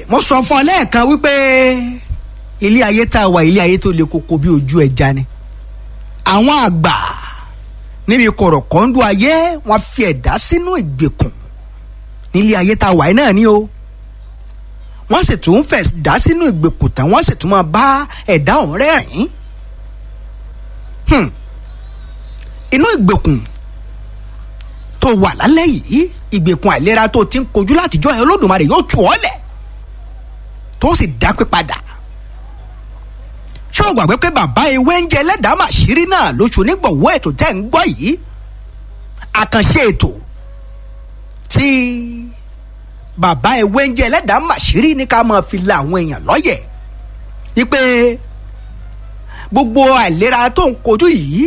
mo sọ fún ọ lẹ́ẹ̀kan wípé ilé ayé tá a wà ilé ayé tó le koko bí ojú ẹja ni àwọn àgbà níbi kọ̀rọ̀kọ́ńdú ayé wọ́n fi ẹ̀dá sínú ìgbèkùn nílé ayé tá a wà yìí náà ni o wọ́n sì tún fẹ̀ dá sínú ìgbèkùn tán wọ́n sì tún máa bá ẹ̀dá ọ̀hún rẹ́rìn-ín inú ìgbèkùn tó wà lálẹ́ yìí ìgbèkùn àìlera tó ti ń kojú látijọ́ ẹ̀ olódùmarè yóò tù ọ́ lẹ̀ tó sì dápé padà ṣé o gbàgbé pé bàbá ewé ń jẹ ẹlẹ́dàá màṣírí náà lóṣù onígbọ̀wọ́ ètò tẹ́ ń gbọ́ yìí àkànṣe ètò tí bàbá ewé ń jẹ ẹlẹ́dàá màṣírí ní ká máa fi la àwọn èèyàn lọ́yẹ̀ wípé gbogbo àìlera tó ń kojú yìí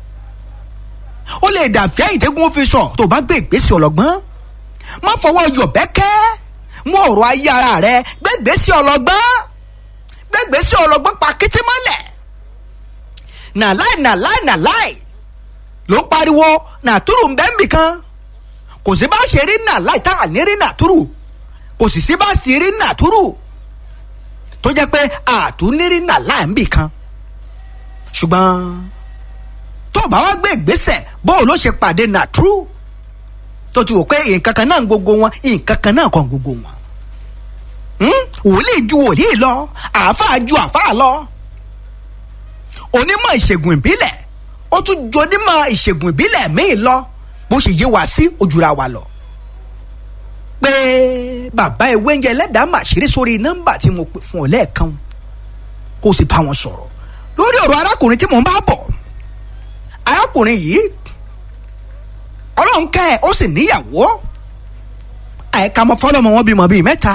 ó lè dàfẹ́ ìdẹ́gun fi sọ tó bá gbé ìgbésẹ̀ ọlọ́gbọ́n má fọwọ́ yọ̀bẹ́kẹ́ mú ọ̀rọ̀ ayé ara rẹ gbé ìgbésẹ̀ ọlọ́gbọ́n gbé ìgbésẹ̀ ọlọ́gbọ́n pa kété mọ́lẹ̀ nàláì nàláì nàláì ló ń pariwo nàtúrù ń bẹ́ẹ̀ nbìkan kò sí bá ṣe rí nàláì tá à ní rí nàtúrù kò sì sí bá sì rí nàtúrù tó jẹ́ pé àtúnírí nàláì nbìkan ṣùgbọ́n tó bá wá gbé ìgbésẹ̀ bóun ló ṣe pàdé nàtúrù tó ti wò pé nǹkan kan náà gbogbo wọn nǹkan kan náà kan gbogbo wọn wòlíì ju wòlíì lọ àáfàá ju àáfàá lọ onímọ̀ ìṣègùn ìbílẹ̀ ó tún ju onímọ̀ ìṣègùn ìbílẹ̀ míì lọ bó ṣe yé wa sí ojúra wa lọ pé bàbá ewé ń jẹ ẹlẹ́dàá màṣírí sórí nọ́mbà tí mo pè fún ọ lẹ́ẹ̀kan kó o sì bá wọn sọ̀rọ̀ lórí ọ̀rọ̀ arákùnrin tí mò ń bá bọ̀ arákùnrin yìí ọlọ́run kẹ́ ẹ̀ ó sì níyàwó àìka mọ́ fọlọ́mọ wọn bímọ bíi mẹ́ta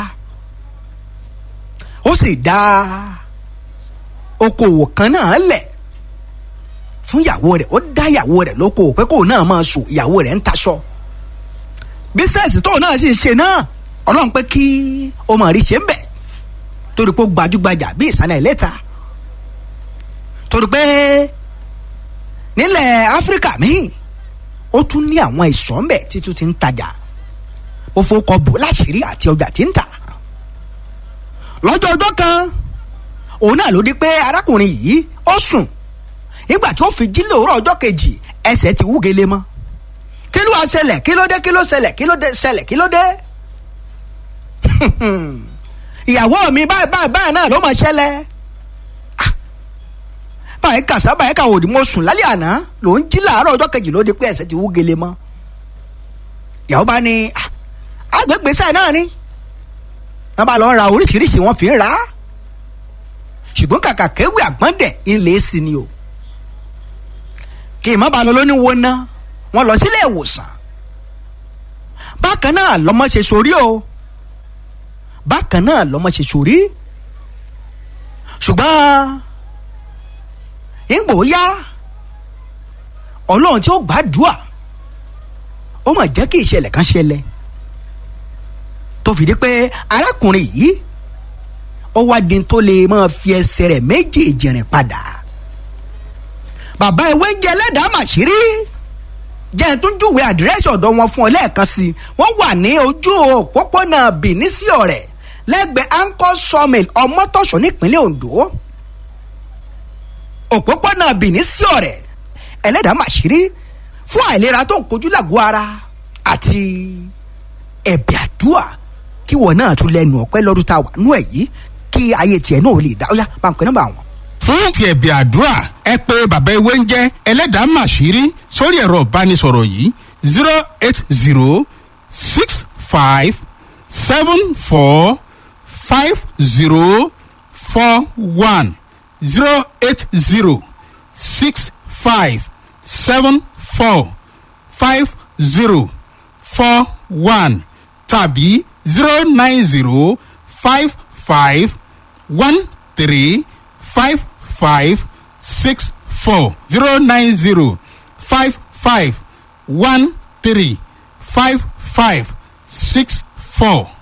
ó sì dá okòwò kan náà lẹ̀ fún ìyàwó rẹ̀ ó dá ìyàwó rẹ̀ lókòwò pé kóun náà máa sùn ìyàwó rẹ̀ ń taṣọ bísẹ̀sì tóun náà sì ń ṣe náà ọlọ́run pé kí ó máa rí ṣe ń bẹ̀ torí pé ó gbajúgbajà bí ìsàlẹ̀ ìlẹ́ta torí pé nílẹ̀ áfíríkà míì ó tún ní àwọn ìsọ̀ ńbẹ̀ títún ti ń tajà ó fowókọ bò láṣìírí àti ọjà tí ń tà lọ́jọ́ ọjọ́ kan òun náà ló di pé arákùnrin yìí ó sùn nígbà tí ó fi jí lòórọ̀ ọjọ́ kejì ẹsẹ̀ ti wú gele mọ́ kí ló wá ṣẹlẹ̀ kí ló dé kí ló ṣẹlẹ̀ kí ló dé ṣẹlẹ̀ kí ló dé ìyàwó mi báyìí báyìí báyìí náà ló máa ṣẹlẹ̀ báyìí kàṣà báyìí kà òdì mo sùn lálẹ́ àná ló ń jí làárọ̀ ọjọ́ kejì ló di pé ẹsẹ̀ ti wú gele mọ́ ìyàwó bá ní agbègbèsẹ̀ náà ni wọ́n bá lọ ra oríṣiríṣi wọ́n fi ń ra ṣùgbọ́n kàkà kéwì àgbọ̀ndẹ̀ ńlẹ̀ sí ni o kí ìmọ̀ bá lọ lóní wo ná wọ́n lọ sílé ìwòsàn bákan náà lọ́mọ ṣe sórí o bákan náà lọ́mọ ṣe sórí ṣùgbọ́n ìgbò yá ọlọ́run tí ó gbàdúà ó mà jẹ́ kí ìṣẹ̀lẹ̀ kan ṣẹlẹ̀ tó fìdí pé arákùnrin yìí ó wá di tó lè máa fi ẹsẹ̀ rẹ̀ méjèèjì rìn padà bàbá ìwé ń jẹ ẹlẹ́dàá màṣírí jẹ́ ẹ̀ tún júwe àdírẹ́sì ọ̀dọ̀ wọn fún ọ lẹ́ẹ̀kan sí i wọ́n wà ní ojú òpópónà Benin sí ọ̀rẹ́ lẹ́gbẹ̀ẹ́ anchor sawmill ọmọtọ̀ṣọ́ nípínlẹ̀ Ondo òpópónà Benin sí ọ̀rẹ́ ẹlẹ́dàá màṣírí fún àìlera tó ń kojú làgọ́ ara àti ẹ̀bẹ̀ àdúrà kí wọn náà tún lẹ́nu ọpẹ́ lọ́dún tá a wà nú ẹ̀ yìí kí ayé tiẹ̀ náà lè dá ó yá bá ń pẹ́ nọ́mbà wọn. fún ti ẹ̀bẹ̀ àdúrà ẹ pé bàbá ewé ń jẹ́ ẹlẹ́dàá màṣírí sórí ẹ̀rọ ìbánisọ̀rọ̀ yìí zero eight zero six five seven four five zero four one zero eight zero six five seven four five zero four one tàbí zero nine zero five five one three five five six four zero nine zero five five one three five five six four.